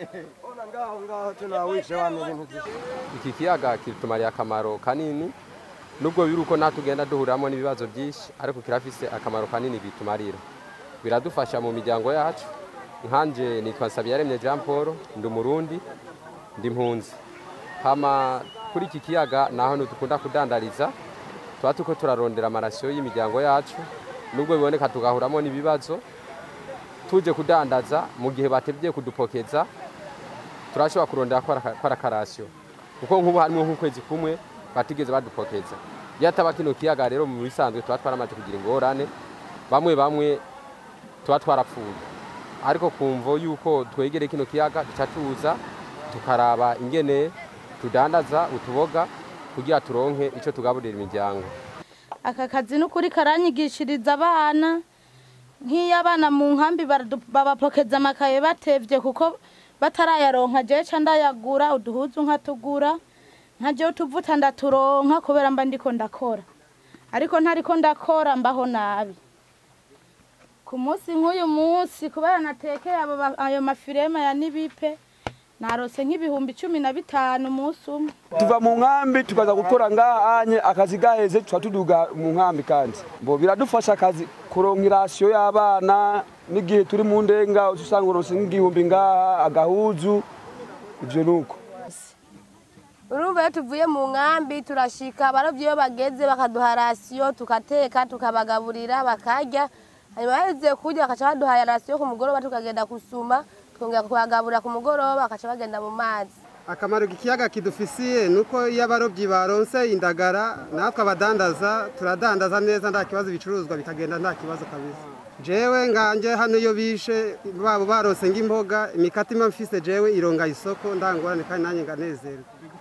ngaho ngaho tunawishe wano ibintu byinshi iki kiyaga kitumariye akamaro kanini nubwo biri uko natwe tugenda duhuriramo n'ibibazo byinshi ariko kirafise akamaro kanini bitumarira biradufasha mu miryango yacu nkanje nitwa Nsabiyaremye Jean Paul ndi umurundi ndi impunzi hama kuri iki kiyaga naho dukunda kudandariza tuba turiko turarondera amarasiyo y'imiryango yacu nubwo biboneka tugahuramo n'ibibazo tuje kudandaza mu gihe batebye kudupokeza turashobora kurondera ko ari akarasiyo kuko nk'ubu harimo nk'ukwezi kumwe batigeze badupokeza iyo ataba kino kiyaga rero mu bisanzwe tuba twaramaze kugira ingorane bamwe bamwe tuba twarapfuye ariko kumvo yuko twegere kino kiyaga duca tuza tukaraba ingene tudandaza utuboga kugira turonke icyo tugaburira imiryango aka kazi ni ukuri karanyigishiriza abana nk'iyo abana mu nkambi baradu- babapokeza amakaye batevye kuko batarayaronka jewe ca ndayagura uduhuzu nkatugura nkajewe utuvuta ndaturonka kubera mba ndiko ndakora ariko ntariko ndakora mbaho nabi ku munsi nk'uyu munsi kubera natekeye abo ba- ayo mafirema ya nibipe narose nk'ibihumbi cumi na bitanu umunsi umwe tuva mu nkambi tukaza gukora ngaha anye akazi gaheze tuca tuduga mu nkambi kandi bo biradufasha akazi kuronka irasiyo y'abana n'igihe turi mu ndenga uca usanga uronse nk'igihumbi ngaha agahuzu ivyo nuko urumva iyo tuvuye mu nkambi turashika abarobyi iyo bageze bakaduha rasiyo tukateka tukabagaburira bakarya hanyuma baheze kurya bakaca baduhaye rasiyo ku mugoroba tukagenda gusuma tukongera kubagaburira ku mugoroba bakaca bagenda mu mazi akamaro k'ikiyaga kidufisiye ni uko iyo abarobyi baronse indagara natwe abadandaza turadandaza neza nta kibazo ibicuruzwa bikagenda nta kibazo kabisa jewe nganje hano iyo bishe babo baronse nk'imboga imikati mfise jewe ironga isoko ndangorane kandi nanjye nganezerwa